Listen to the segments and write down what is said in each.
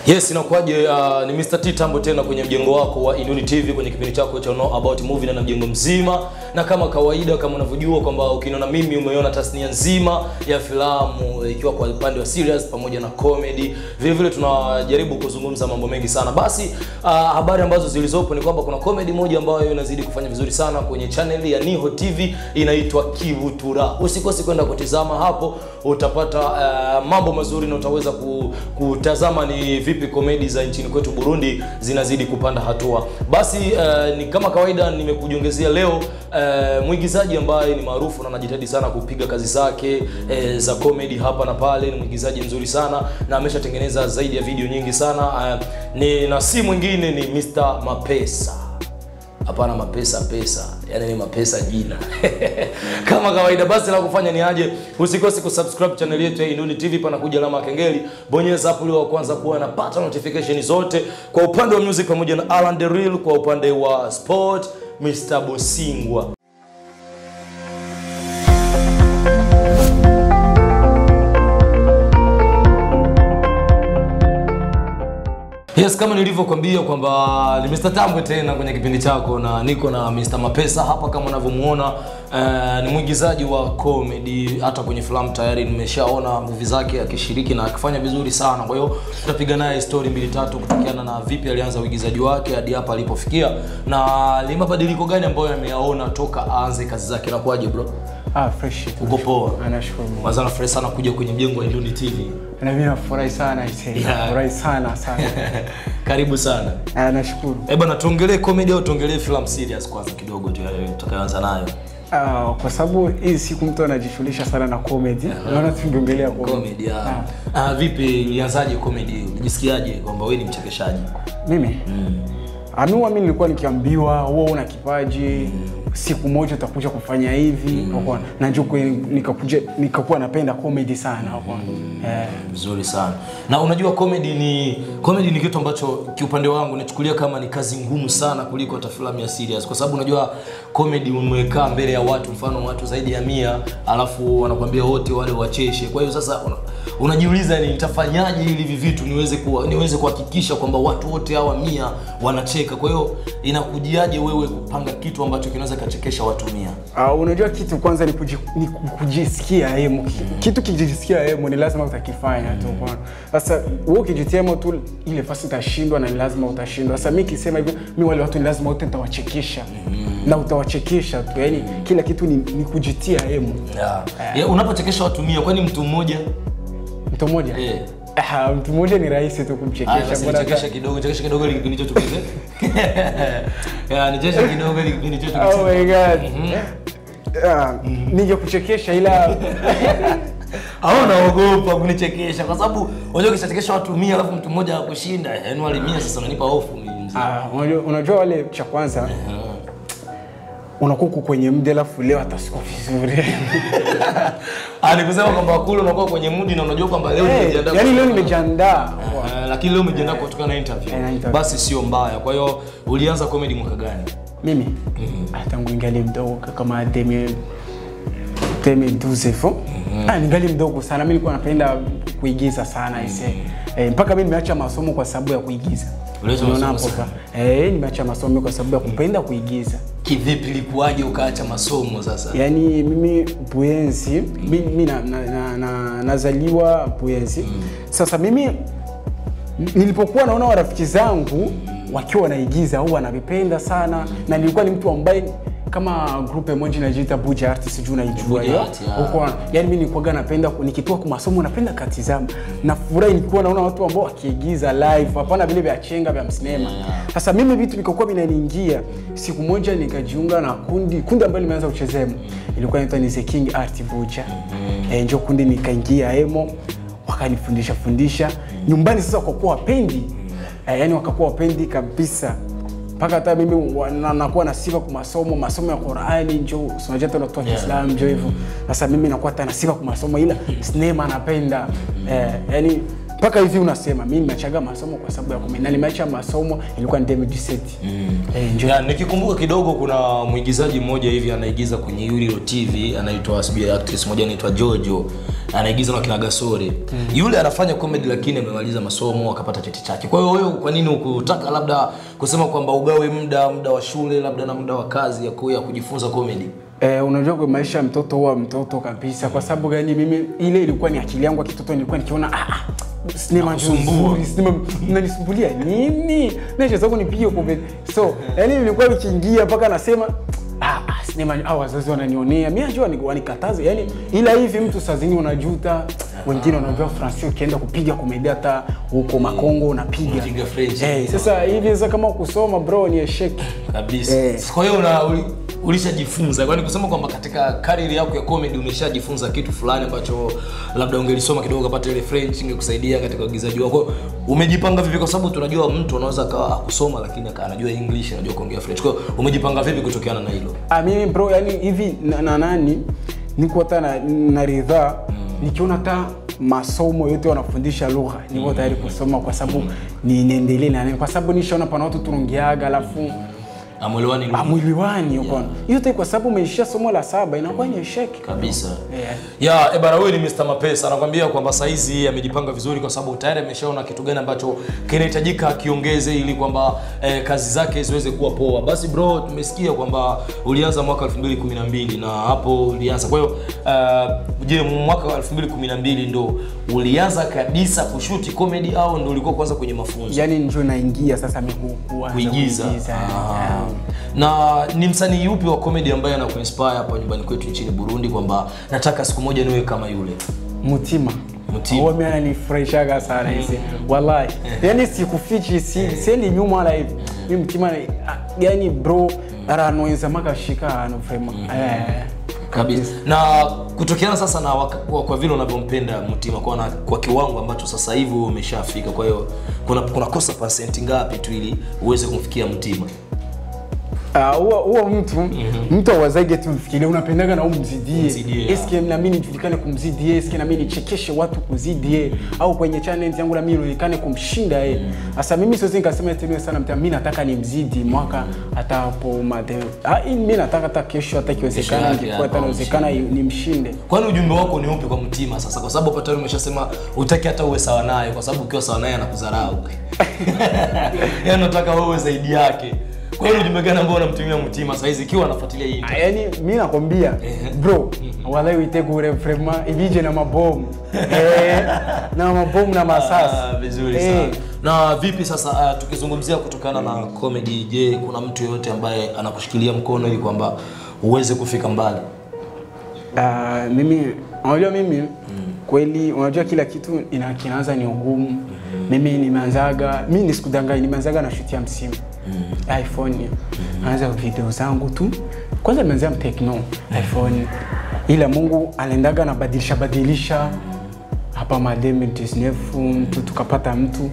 Yes, inakuwaje? Uh, ni Mr. T Tambo tena kwenye mjengo wako wa Inuni TV kwenye kipindi chako cha Know About Movie na mjengo mzima, na kama kawaida, kama unavyojua kwamba ukiniona mimi umeona tasnia nzima ya filamu ikiwa kwa upande wa serious pamoja na comedy. Vile vile tunajaribu kuzungumza mambo mengi sana. Basi uh, habari ambazo zilizopo ni kwamba kuna comedy moja ambayo inazidi kufanya vizuri sana kwenye channel ya Niho TV inaitwa Kivutura. Usikose kwenda kutizama hapo, utapata uh, mambo mazuri na utaweza ku, kutazama ni vipi komedi za nchini kwetu Burundi zinazidi kupanda hatua. Basi uh, ni kama kawaida nimekujiongezea leo uh, mwigizaji ambaye ni maarufu na anajitahidi sana kupiga kazi zake uh, za comedy hapa na pale. Ni mwigizaji mzuri sana na ameshatengeneza zaidi ya video nyingi sana uh, ni na si mwingine ni Mr. Mapesa. Hapana, mapesa pesa, yani ni mapesa jina kama kawaida. Basi la kufanya ni aje, usikose kusubscribe channel yetu ya Inuni TV, pana kuja alama ya kengele, bonyeza hapo ili wa kwanza kuwa anapata notification zote, kwa upande wa music pamoja na Alan the Real, kwa upande wa sport Mr. Bosingwa. Yes, kama nilivyokuambia kwamba ni Mr. Tambwe tena kwenye kipindi chako na niko na Mr. Mapesa hapa kama unavyomuona. Uh, ni mwigizaji wa comedy, hata kwenye filamu tayari nimeshaona movie zake akishiriki na akifanya vizuri sana. Kwa hiyo tutapiga naye story mbili tatu kutokiana na vipi alianza uigizaji wake hadi hapa alipofikia na ni mabadiliko gani ambayo ameyaona toka aanze kazi zake. Na kuaje bro? Ah, fresh. Uko poa? Anashukuru Mungu. Kwanza nafurahi sana kuja kwenye mjengo wa Induni TV. Na mimi nafurahi sana ise. Yeah. Nafurahi sana sana. Karibu sana. Ah, nashukuru. Eh bana, tuongelee comedy au tuongelee film serious kwanza kidogo tu yale tutakayoanza nayo. Ah, kwa sababu hii siku mtu anajishughulisha sana na comedy. Naona tungeongelea comedy. Comedy. Ah. Ah, vipi ilianzaje comedy? Ulijisikiaje kwamba wewe ni mchekeshaji? Mimi? Anua mimi nilikuwa nikiambiwa wewe una kipaji siku moja utakuja kufanya hivi mm. na njoo kwe- nikakuja nikakuwa napenda comedy sana hapo. Eh, Vizuri sana. Na unajua comedy ni comedy ni kitu ambacho kiupande wangu nachukulia kama ni kazi ngumu sana kuliko hata filamu ya serious, kwa sababu unajua comedy umekaa mbele ya watu, mfano watu zaidi ya mia, alafu wanakuambia wote wale wacheshe. Kwa hiyo sasa una, unajiuliza ni nitafanyaje ili hivi vitu niweze kuwa, niweze kuhakikisha kwamba watu wote hawa mia wanacheka. Kwa hiyo inakujiaje wewe kupanga kitu ambacho kinaweza kachekesha watu mia? Uh, unajua kitu kwanza ni, kuji, ni kujisikia hemo. Kitu kijisikia hemo ni lazima utakifanya tu bwana. Sasa wewe ukijitia hemo tu ile fasi utashindwa na ni lazima utashindwa. Sasa mimi kisema hivyo mimi wale watu ni lazima wote nitawachekesha. Na utawachekesha tu. Yaani kila kitu ni, ni kujitia hemo. Yeah. Yeah, unapochekesha watu mia, kwani mtu mmoja Mtu mmoja? eh Ah, mtu mmoja ni rahisi tu Haya, kumchekesha. basi Mbona nichekeshe kidogo, nichekeshe kidogo ili kipindi chetu kize. Ya, nichekeshe kidogo ili kipindi chetu Oh kize. my god. Ah, ningekuchekesha ila Au naogopa kunichekesha kwa sababu unajua ukishachekesha watu 100 alafu mtu mmoja akushinda, yaani wale 100 sasa unanipa hofu mimi mzee. Ah, unajua, unajua wale cha kwanza unakuwa uko kwenye mde alafu leo atasiko vizuri Ah, ni kusema kwamba kule unakuwa kwenye mudi na unajua kwamba leo hey, nimejiandaa. yani leo kwa- nimejiandaa Eh, lakini leo umejiandaa kutokana na interview. Eh, na interview. Basi sio mbaya. Kwa hiyo ulianza comedy mwaka gani? mimi ah, tangu ningali mdogo kama demi demi 12 hivyo ah, ningali mdogo sana mi nilikuwa napenda kuigiza sana ise eh, mpaka mi nimeacha masomo kwa sababu ya kuigiza Uliacha Unaona masomo hapo ka- eh, nimeacha masomo kwa sababu ya kupenda kuigiza Kivipi ilikuwaje ukaacha masomo sasa? yaani mimi Buyenzi mi, mi na, na, na, na, nazaliwa Buyenzi sasa mimi nilipokuwa naona warafiki zangu wakiwa wanaigiza au wanavipenda sana na nilikuwa ni mtu ambaye kama grupe moja inajiita Buja Art sijui unaijua Buja hiyo Art, yeah. Huko- yani mimi nilikuwa napenda ku- nikitoka kwa masomo napenda katizama na furahi nilikuwa naona watu ambao wakiigiza live hapana vile vya chenga vya msinema sasa mimi vitu vikakuwa vinaniingia siku moja nikajiunga na kundi kundi ambalo limeanza kucheza emo ilikuwa inaitwa ni The King Art Buja eh, njo kundi nikaingia emo wakanifundisha fundisha nyumbani sasa kwa kuwa wapendi eh, yani wakakuwa wapendi kabisa mpaka hata mimi wa- na- nakuwa na sifa kwa masomo masomo ya Qur'ani njo si unajua tena watu wa Kiislamu njo hivyo sasa mimi nakuwa hata na sifa kwa masomo ila sinema napenda eh, yani mpaka hivi unasema mi nimeachaga masomo kwa sababu ya comedy na nimeacha masomo ilikuwa ni 2017 eh, njo Ya, nikikumbuka kidogo kuna mwigizaji mmoja hivi anaigiza kwenye Yulilo TV anaitwa sijui actress moja anaitwa Jojo anaigiza na kina Gasore yule anafanya comedy lakini amemaliza masomo akapata cheti chake kwa hiyo wewe kwa nini ukutaka labda kusema kwamba ugawe muda muda wa shule labda na muda wa kazi ya, ku- ya kujifunza comedy Eh, unajua kwa maisha ya mtoto huwa mtoto kabisa. Kwa sababu gani? Mimi ile ilikuwa ni akili yangu ya kitoto, nilikuwa nikiona ah, ah, sinema Nakusumbua. nzuri, sinema mnanisumbulia nini? Nacho zako nipige kombe. So, yani nilikuwa nikiingia mpaka nasema ah, ah, sinema ah, wazazi wananionea. Mimi najua ni wanikataze. Yani ila hivi mtu saa zingine unajuta wengine wanaambia Francis ukienda kupiga komedi hata huko Makongo unapiga. Unapiga French. Eh, sasa hivi sasa kama kusoma bro ni esheki. kabisa Eh. kwa hiyo una uli- ulishajifunza kwani kusema kwamba katika kariri yako ya comedy umeshajifunza kitu fulani ambacho labda ungelisoma kidogo ukapata ile french ingekusaidia katika uigizaji wako umejipanga vipi kwa sababu tunajua mtu anaweza akawa akusoma lakini aka- anajua english anajua kuongea french kwa hiyo umejipanga vipi kutokeana na hilo Ah, mimi bro, yani hivi na, na nani niko hata na, na ridhaa nikiona hata masomo yote wanafundisha lugha niko tayari kusoma kwa sababu ni niendelee na nini, kwa sababu nishaona pana watu tunaongeaga alafu amwelewani amwiliwani uko yote kwa sababu umeishia somo la saba inakuwa ni sheki kabisa Yeah. ya ebara huyu ni Mr. Mapesa anakwambia kwamba saizi amejipanga vizuri kwa sababu tayari ameshaona kitu gani ambacho kinahitajika akiongeze ili kwamba eh, kazi zake ziweze kuwa poa basi bro tumesikia kwamba ulianza mwaka 2012 na hapo ulianza kwa hiyo uh, je mwaka wa 2012 ndo ulianza kabisa kushuti comedy au ndo ulikuwa kwanza kwenye mafunzo yani njo naingia sasa mi ku- kuanza kuigiza Ah. yeah. na ni msanii yupi wa comedy ambaye anakuinspire hapa nyumbani kwetu nchini burundi kwamba nataka siku moja niwe kama yule Mutima. Mutima. Huwa mimi ananifurahishaga sana hizi. Wallahi. Yaani sikufichi si siendi nyuma wala hivi. Mimi Mutima ni- ah, yani bro aranweza makashika ano vraiment. Eh. kabisa na kutokeana sasa na waka, kwa, kwa vile unavyompenda mtima kwa, na, kwa kiwango ambacho sasa hivi wewe umeshafika kwa hiyo kuna kunakosa pasenti ngapi tu ili uweze kumfikia mtima Ah, huwa huwa mtu mtu awazage tu mfikirie unapendaga na umzidie. Umzidie, Eske na mimi nijulikane kumzidie, eske na mimi nichekeshe watu kuzidie au kwenye channel yangu na mimi nionekane kumshinda yeye. Sasa mimi siwezi nikasema eti mimi sana mtu mimi nataka nimzidi mwaka hata hapo made. Ah, mimi nataka hata kesho hata kiwezekana yake ingekuwa hapa hata inawezekana nimshinde. kwani ujumbe wako ni upi kwa mtima sasa kwa sababu hapa tayari umeshasema utaki hata uwe sawa naye kwa sababu ukiwa sawa naye anakudharau yaani unataka wewe uwe zaidi yake kwa hiyo ujumbe gani ambao unamtumia mtima saizi ikiwa anafuatilia hii Ah, Yaani mimi nakwambia bro, wallahi uitegure vraiment ibije na mabomu. Eh, na mabomu na masasi. Ah, vizuri Eh. sana na vipi sasa uh, tukizungumzia kutokana na comedy je kuna mtu yoyote ambaye anakushikilia mkono ili kwamba uweze kufika mbali Ah, mimi unajua mimi kweli unajua kila kitu ina kinaanza ni ugumu mimi nimeanzaga mi nisikudanganya nimeanzaga na shuti ya msimu iphone naanza video zangu tu kwanza nimeanzia mtekno iphone ila mungu aliendaga nabadilisha badilisha hapa ma 2019 mtu tukapata mtu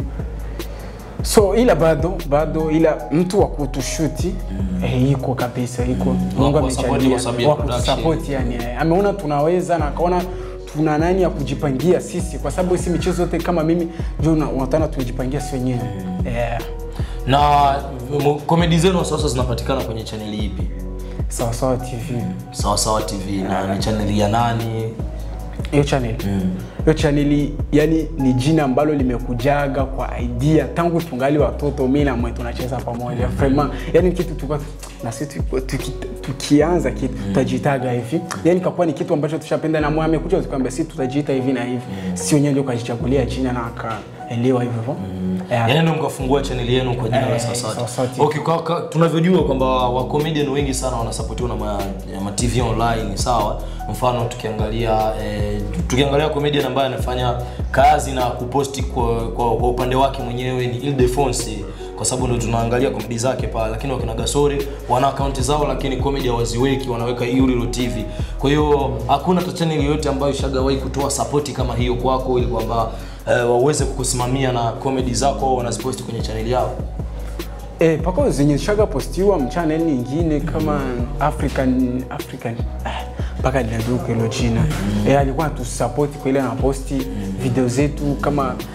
so ila bado bado ila mtu wa kutushuti eh, iko kabisa iko Mungu Wa kuwasupport kwa sababu ya wa production. kutusupport yani eh, ameona tunaweza na akaona tuna nani ya kujipangia sisi kwa sababu si michezo yote kama mimi ndio una- unatana tumejipangia si wenyewe eh, na m- komedi zenu sasa zinapatikana kwenye chaneli ipi sawa sawa tv sawa sawa tv na ni chaneli ya nani hiyo channel hiyo channel yani ni jina ambalo limekujaga kwa idea tangu tungali watoto mimi na mwe tunacheza pamoja vraiment yani kitu tulikuwa na sisi tuki- tuki- tukianza kitu tutajitaga hivi yani kakuwa ni kitu ambacho tushapenda na mwe amekuja tukamwambia sisi tutajiita hivi na hivi si wenyewe ndio kajichagulia jina na akaelewa hivyo hivyo yeah. yaani ndio mkafungua chaneli yenu kwa jina la Eh, Sawasawa Sawasawa TV. TV. okay, kwa, kwa, tunavyojua kwamba wacomedian wengi sana wanasapotiwa na ma, ma tv online sawa mfano tukiangalia eh, tukiangalia comedian ambaye anafanya kazi na kuposti kwa, kwa, kwa upande wake mwenyewe ni Ildefonsi kwa sababu ndo tunaangalia komedi zake pale lakini wakina gasori wana akaunti zao lakini comedy hawaziweki wanaweka Urilo tv kwa hiyo hakuna hata channel yoyote ambayo ishagawahi kutoa sapoti kama hiyo kwako ili kwamba eh, waweze kukusimamia na comedy zako au wanaziposti kwenye channel yao Eh, pako zenye shaga postiwa mchannel nyingine kama African African ah, mpaka linaduka hilo jina. Eh, alikuwa atusupport kwa ile anaposti video zetu kama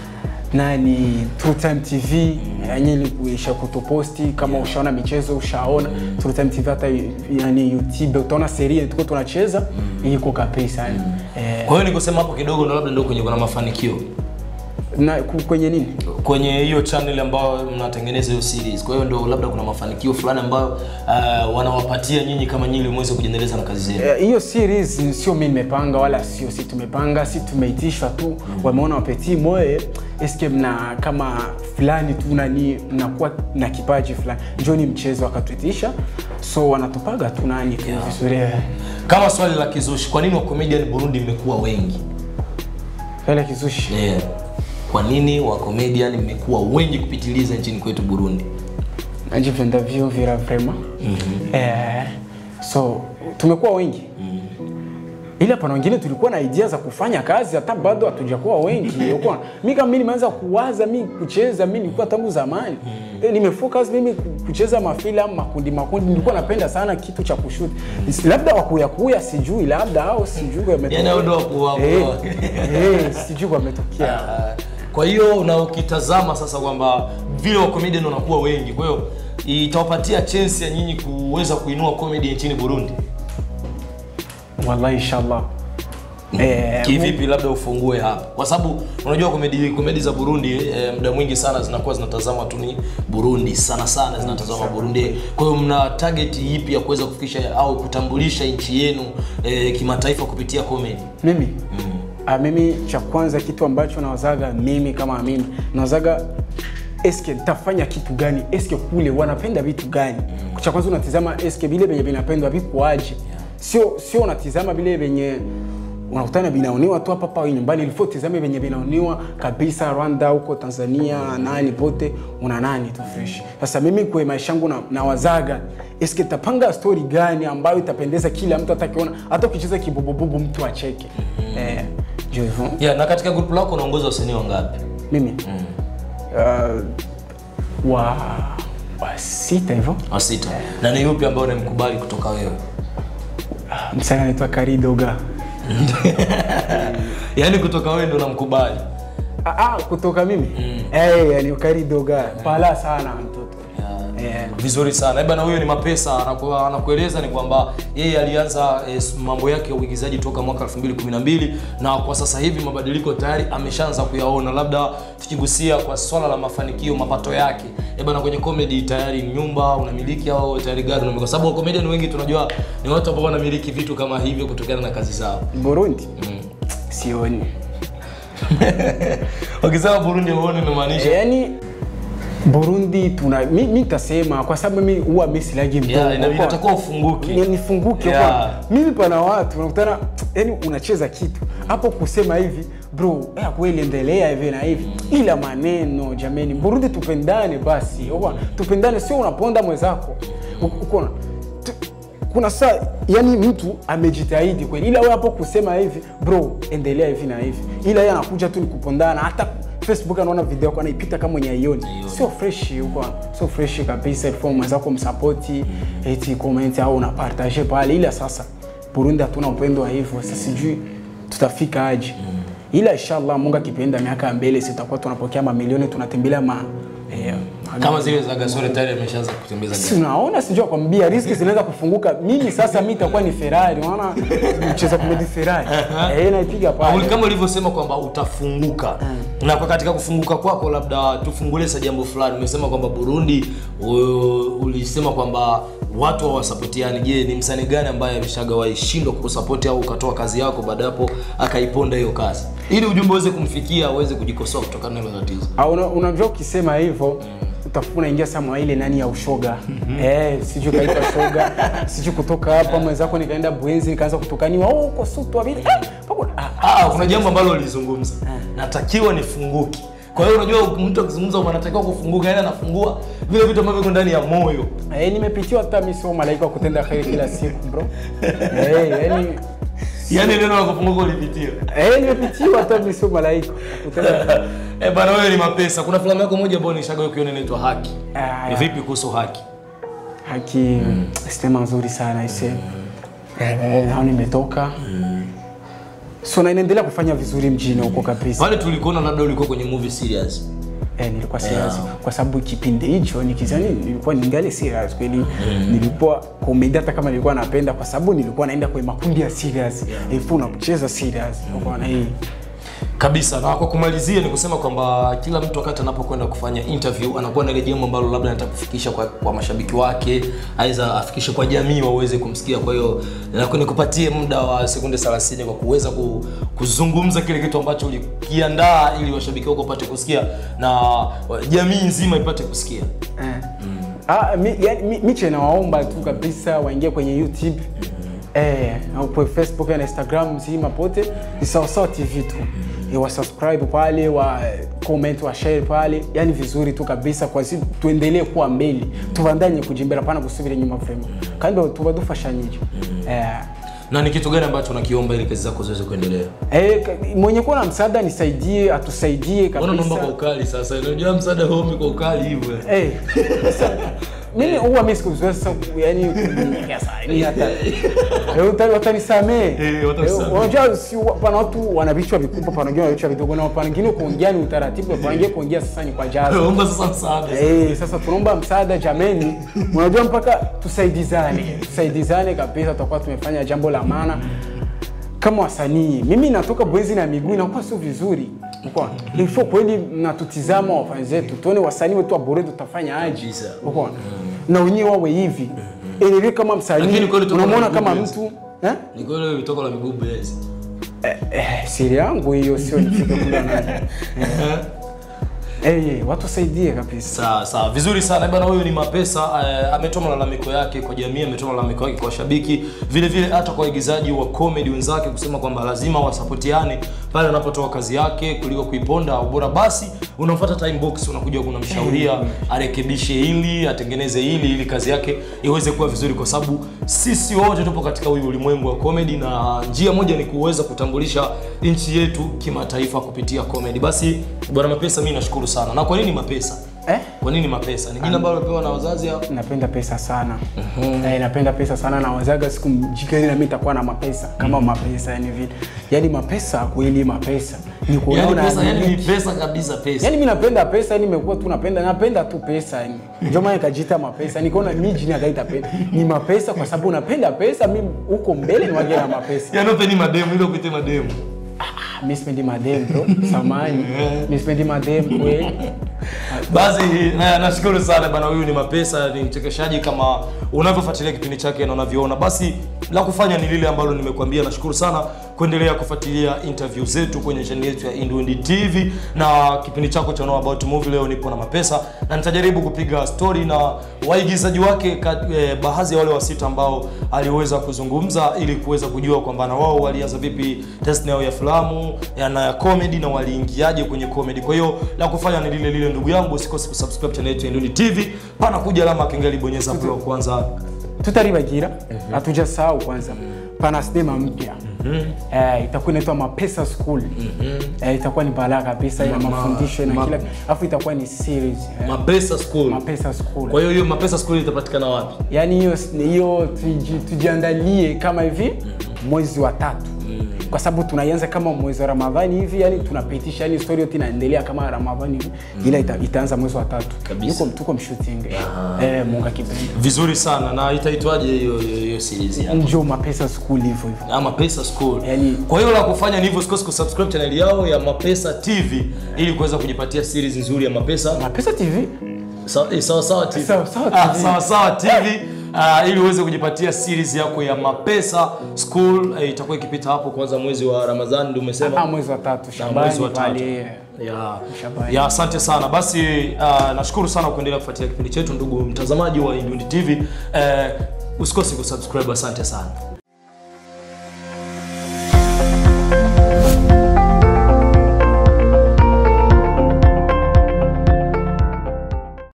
nani True Time TV yenye ilikuisha kutuposti kama ushaona michezo ushaona True Time TV hata yani YouTube utaona serie tuko tunacheza iko kabisa yani. Eh, Kwa hiyo ni kusema hapo kidogo ndo labda ndio kwenye kuna mafanikio na ku- kwenye nini kwenye hiyo channel ambayo mnatengeneza hiyo series. Kwa hiyo ndio labda kuna mafanikio fulani ambayo uh, wanawapatia nyinyi kama nyinyi ili muweze kujiendeleza na kazi zenu. Eh, hiyo series sio mimi nimepanga wala sio si tumepanga si tumeitishwa tu wameona wapeti moye eske mna kama fulani tu nani mnakuwa na kipaji fulani njoni mchezo wakatuitisha so wanatupaga tu nani tu vizuri eh. Kama swali la kizushi, kwa nini wa comedian Burundi mmekuwa wengi? Kale kizushi Yeah. Kwa nini wa comedian mmekuwa wengi kupitiliza nchini kwetu Burundi? najipenda vyo vira vrema eh, so tumekuwa wengi ila pana wengine tulikuwa na idea za kufanya kazi hata bado hatujakuwa wengi Ukuwa- mi kama mi nimeanza kuwaza mi kucheza mi nilikuwa tangu zamani Eh, nimefocus mimi ku- kucheza mafilamu makundi makundi nilikuwa napenda sana kitu cha kushuti labda wakuyakuya sijui labda au sijui yametokea. Yaani hao ndio waku- waku- Eh, eh, sijui wametokea Ah, kwa hiyo na ukitazama sasa kwamba vile wa comedian wanakuwa wengi, kwa hiyo itawapatia chance ya nyinyi kuweza kuinua comedy nchini Burundi. wallahi inshallah eh, Kivipi? Labda ufungue hapa, kwa sababu unajua komedi komedi za Burundi eh, muda mwingi sana zinakuwa zinatazama tu ni Burundi sana sana zinatazama Burundi. Kwa hiyo mna target ipi ya kuweza kufikisha au kutambulisha nchi yenu eh, kimataifa kupitia comedy? mimi ah, mimi cha kwanza kitu ambacho nawazaga mimi kama mimi nawazaga eske nitafanya kitu gani eske kule wanapenda vitu gani cha kwanza unatizama eske vile venye vinapendwa vikuaje sio sio unatizama vile venye unakutana vinaoniwa tu hapa hapa nyumbani ilifo tizame venye vinaoniwa kabisa Rwanda huko Tanzania nani pote una nani tu fresh sasa mimi kwa maisha yangu na, nawazaga eske tapanga story gani ambayo itapendeza kila mtu atakiona hata ukicheza kibubububu mtu acheke eh ndio hivyo Yeah, na katika group lako unaongoza wasanii wangapi? mimi uh, wa wa sita hivyo Wa sita. Na ni yupi ambao unamkubali kutoka wewe? msanii anaitwa Karidoga Yaani kutoka wewe ndo unamkubali. ah, ah, kutoka mimi eh yani Karidoga pala sana mtoto eh vizuri sana bana huyo ni mapesa anaku- anakueleza ni kwamba yeye alianza eh, mambo yake ya uigizaji toka mwaka 2012 na kwa sasa hivi mabadiliko tayari ameshaanza kuyaona labda tukigusia kwa swala la mafanikio mapato yake eh bana kwenye comedy tayari nyumba unamiliki au tayari gari unamiliki kwa sababu comedian wengi tunajua ni watu ambao wanamiliki vitu kama hivyo kutokana na kazi zao Burundi sioni wakisema Burundi uone inamaanisha yani Burundi tuna mi, mi tasema kwa sababu mimi huwa mimi silagi mdogo yeah, inabidi Kwa- utakuwa ufunguke ni- nifunguke Yeah. kwa mimi pana watu unakutana yani unacheza kitu hapo kusema hivi bro ya kweli endelea hivi na hivi ila maneno jameni Burundi tupendane basi Uko- tupendane sio unaponda mwenzako Uko- uko na- tu- kuna saa yani mtu amejitahidi kweli ila wewe hapo kusema hivi bro endelea hivi na hivi ila yeye anakuja tu ni kupondana hata Facebook anaona video yako anaipita kama mwenye aioni sio fresh huko sio fresh kabisa ilikuwa mwenzako msapoti eti comment au una partage pale ila sasa Burundi hatuna upendo wa hivyo sasa sijui tutafika aje ila inshallah Mungu akipenda miaka ya mbele sitakuwa tunapokea mamilioni tunatembelea ma eh, ma- kama zile za Gasore tayari ameshaanza kutembeza si unaona sijui kwambia riski zinaweza kufunguka mimi sasa mi itakuwa ni Ferrari unaona mcheza kumedi Ferrari eh naipiga Uli- pale kama ulivyosema kwamba utafunguka na kwa katika kufunguka kwako labda tufungulie sa jambo fulani umesema kwamba burundi u- ulisema kwamba watu hawasapotiani je ni msanii gani ambaye ameshagawahi shindwa kukusapoti au ukatoa kazi yako baada ya hapo akaiponda hiyo kazi ili ujumbe uweze kumfikia aweze kujikosoa kutokana na hilo tatizo Ah, una- unajua ukisema hivyo utakuwa unaingia sama ile nani ya ushoga eh, sijui kaitwa shoga sijui kutoka hapa mwenzako nikaenda bwenzi nikaanza kutokaniwa oh, uko sutwa vile ah, pako- ah, ah, kuna jambo ambalo ulizungumza natakiwa nifunguke kwa hiyo unajua mtu akizungumza kwamba anatakiwa kufunguka yani anafungua vile vitu ambavyo viko ndani ya moyo eh, nimepitiwa hata mi sio malaika wa kutenda kheri kila siku bro eh, yani yani neno la kufunguka ulipitia eh, nimepitiwa hata mi sio malaika wa kutenda Eh bana wewe ni mapesa. Kuna filamu yako moja ambayo nishaga ukiona inaitwa Haki. Ah, Ni vipi kuhusu Haki? haki sinema nzuri sana ise eh, nao nimetoka so na inaendelea kufanya vizuri mjini huko kabisa pale tulikuona labda ulikuwa kwenye movie serious eh, nilikuwa serious kwa sababu kipindi hicho nikizani nilikuwa ningali serious kweli nilikuwa comedy hata kama nilikuwa napenda kwa sababu nilikuwa naenda kwenye makundi ya serious ilikuwa unacheza serious unaona hii kabisa na kwa kumalizia ni kusema kwamba kila mtu wakati anapokwenda kufanya interview anakuwa na ile jambo ambalo labda anataka kufikisha kwa, kwa mashabiki wake aidha afikishe kwa jamii waweze kumsikia kwa hiyo naku- nikupatie muda wa sekunde 30 kwa kuweza ku, kuzungumza kile kitu ambacho ulikiandaa ili washabiki wako wapate kusikia na wa- jamii nzima ipate kusikia Eh. Ah, mi, yani, mi, miche nawaomba tu kabisa waingie kwenye youtube eh, au kwa facebook na instagram mzima pote ni sawasawa tv tu eh, wasubscribe pale wa comment wa share pale yani vizuri tu kabisa kwa si tuendelee kuwa mbele tubandanye kujimbera pana kusubira nyuma vrema kandi tuba dufashanyije eh, na ni kitu gani ambacho unakiomba ili kazi zako ziweze kuendelea eh, ka- mwenye kuwa na msaada nisaidie atusaidie Mbona unaomba kwa kabisa ukali sasa unajua msaada homi kwa ukali hivyo Eh, sasa, mimi huwa mimi sikuzoea sasa yani kuongea sana ni hata Eh, uta- watanisamee Eh, watanisamee. Eh, unajua si pana watu wana vichwa vikubwa pana wengine wana vichwa vidogo na pana wengine kuongea ni utaratibu pana wengine kuongea sasa ni kwa jazo omba sasa msaada Eh, sasa tunaomba msaada jameni unajua mpaka tusaidizane tusaidizane kabisa tutakuwa tumefanya jambo la maana kama wasanii mimi natoka bwezi na miguu inakuwa sio vizuri Uko ifo kweli mnatutizama wafanya zetu tuone wasanii wetu wa bure tutafanya aje Kabisa. Uko na wenyewe wawe hivi ili kama msanii Lakini kweli tuko na unamwona miguu kama bwezi. mtu eh? ni kweli vitoko la miguu bezi Eh, eh, siri yangu hiyo sio nifike kula nani eh, eh, watu wasaidie kabisa sawa sawa vizuri sana bana huyu ni mapesa uh, ametoa malalamiko yake kwa jamii ametoa malalamiko yake kwa washabiki vile vile hata kwa waigizaji wa comedy wenzake kusema kwamba lazima wasapotiane pale anapotoa kazi yake kuliko kuiponda au bora basi unamfuata time box unakuja kunamshauria arekebishe hili atengeneze hili ili kazi yake iweze kuwa vizuri kwa sababu sisi wote tupo katika huyu ulimwengu wa comedy na njia moja ni kuweza kutambulisha nchi yetu kimataifa kupitia comedy basi bwana mapesa mimi nashukuru sana na kwa nini mapesa eh? kwa nini mapesa ni jina ambalo lipewa na wazazi au napenda pesa sana eh, napenda pesa sana na wazaga siku mjikeni na mimi nitakuwa na mapesa kama mapesa yani vile yani mapesa kweli mapesa ni yani kuona pesa yani ni pesa kabisa pesa yani mimi napenda pesa yani nimekuwa tu napenda napenda tu pesa yani ndio maana nikajiita mapesa nikaona mimi jini akaita pesa ni mapesa kwa sababu napenda pesa mimi huko mbele ni waje na mapesa yani upeni mademu ile upite mademu ah, mimi sipendi madem bro samani mimi sipendi madem kweli basi na- nashukuru sana bana huyu ni mapesa ni mchekeshaji kama unavyofuatilia kipindi chake na unavyoona basi la kufanya ni lile ambalo nimekuambia nashukuru sana kuendelea kufuatilia interview zetu kwenye channel yetu ya Indundi TV na kipindi chako cha Know About Movie leo nipo na mapesa na nitajaribu kupiga story na waigizaji wake ka- eh, baadhi ya wale wasita ambao aliweza kuzungumza ili kuweza kujua kwamba na wao walianza vipi tasnia yao ya filamu ya na ya comedy na waliingiaje kwenye comedy. Kwa hiyo la kufanya ni lile lile, ndugu yangu, usikose kusubscribe channel yetu ya Indundi TV. Pana kuja alama ya kengele, bonyeza hapo ya kwanza. tutaribagira hatujasahau kwanza pana sinema mpya eh, itakuwa inaitwa mapesa school eh, itakuwa ni balaa kabisa ina Ma- mafundisho na ma- kila alafu itakuwa ni series eh, Mapesa School. mapesa school Kwa hiyo hiyo Mapesa School itapatikana wapi? yaani hiyo hiyo tuji- tujiandalie kama hivi mwezi wa tatu kwa sababu tunaianza kama mwezi wa ramadhani hivi yani tunapitisha yani story yote inaendelea kama ramadhani hivi ila ita, itaanza mwezi wa tatu Kabisa. Yuko- tuko mshooting eh, mungu akipenda Vizuri sana. Na itaitwaje hiyo hiyo hiyo series yako? njo mapesa school hivyo hivyo ama Pesa School. Yani- kwa hiyo la kufanya ni hivyo, usikose kusubscribe channel yao ya Mapesa TV ili kuweza kujipatia series nzuri ya Mapesa. mapesa tv Sawa eh, sawa sawa TV. Sawa Sawa Ah, TV. sawa sawa TV. Uh, ili uweze kujipatia series yako ya Mapesa School eh, itakuwa ikipita hapo kwanza mwezi wa Ramadhani ndio Ah, umesema. mwezi wa tatu mwezi shambani wa tatu. pale Ya, Shabani. ya asante sana basi uh, nashukuru sana kuendelea kufuatilia kipindi chetu ndugu mtazamaji wa Indundi TV uh, usikose kusubscribe asante sana